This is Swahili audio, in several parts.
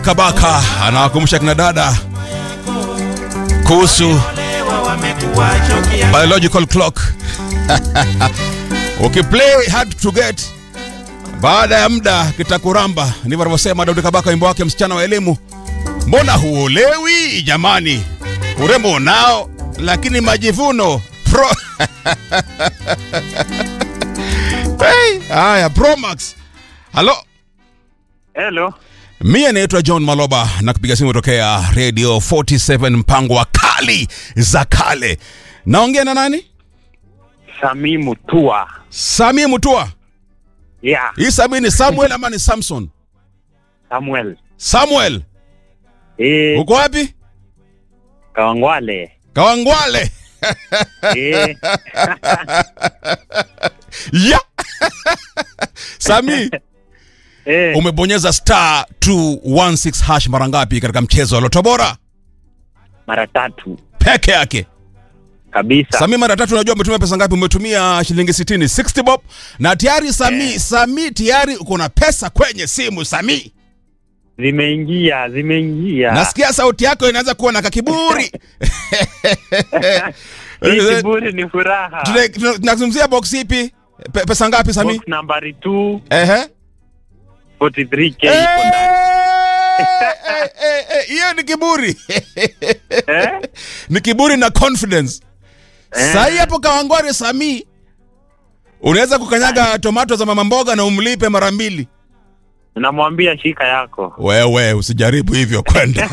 Kabaka anawakumbusha kina dada kuhusu biological clock. Ukiplay hard to get, baada ya muda kitakuramba. Ndivyo anavyosema Daudi Kabaka, wimbo wake msichana wa elimu. Mbona huolewi jamani? Urembo unao, lakini majivuno pro hey, haya Promax. Halo, Hello. mie naitwa John Maloba na kupiga simu tokea Radio 47 mpango wa kali za kale. Naongea na nani? Sami Mutua. Sami Mutua. Yeah, Hii Sami ni Samuel ama ni Samson? Samuel. Samuel, Eh, uko wapi? Kawangwale. Kawangwale. Eh, ya Sami, eh, umebonyeza star 216 hash mara ngapi katika mchezo wa Loto Bora mara tatu peke yake? kabisa. Sami, mara tatu, unajua umetumia pesa ngapi? Umetumia shilingi 60, 60 bob, na tayari Sami, Sami tayari uko na pesa kwenye simu Sami. Zimeingia, zimeingia. Nasikia sauti yako inaanza kuwa na kakiburi. Hii kiburi ni furaha. Tuna- tuna- Tunazungumzia box ipi? Pe- Pesa ngapi Sami? Box nambari 2 Ehe. 43k Eh, iko ndani. eh, eh, eh, Hiyo ni kiburi. Eh? Ni kiburi na confidence. Eh. Sahi hapo Kawangware Sami, unaweza kukanyaga tomato za mama mboga na umlipe mara mbili. Namwambia shika yako. Wewe usijaribu hivyo kwenda.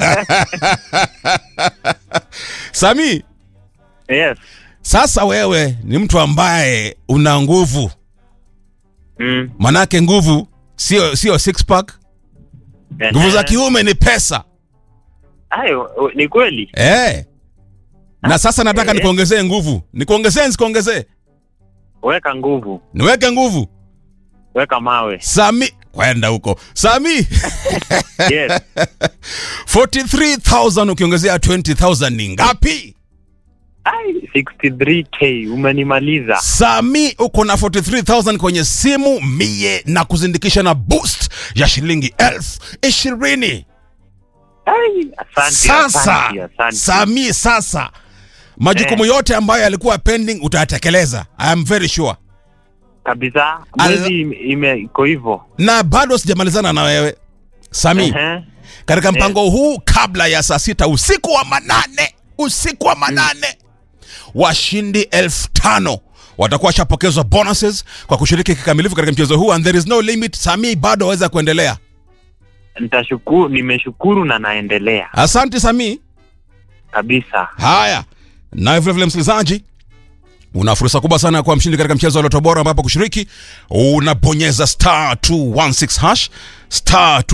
Sami, Yes. sasa wewe ni mtu ambaye una nguvu, Mm. manake nguvu sio sio six pack. Nguvu za Eh. kiume ni pesa Ayo, ni kweli. eh. Na sasa nataka Eh. nikuongezee nguvu, nikuongezee nisikuongezee, Weka nguvu. niweke nguvu. Weka mawe. Sami, kwenda huko Sami. Yes. 43000 ukiongezea 20000 ni ngapi? Ai, 63k umenimaliza. Sami, uko na 43000 kwenye simu mie na kuzindikisha na boost ya shilingi elfu ishirini. Ai, asante. Sasa asante, asante. Sami, sasa majukumu yote ambayo yalikuwa pending utayatekeleza, I am very sure, kabisa Al- mwezi ime- ime- iko hivyo na bado sijamalizana na wewe Sami. Ehe. katika mpango huu kabla ya saa sita usiku wa manane usiku wa manane washindi elfu tano watakuwa washapokezwa bonuses kwa kushiriki kikamilifu katika mchezo huu and there is no limit sami bado waweza kuendelea nitashukuru nimeshukuru na naendelea asante sami kabisa haya naye vilevile msikilizaji una fursa kubwa sana ya kuwa mshindi katika mchezo wa loto bora ambapo kushiriki unabonyeza star 216 hash star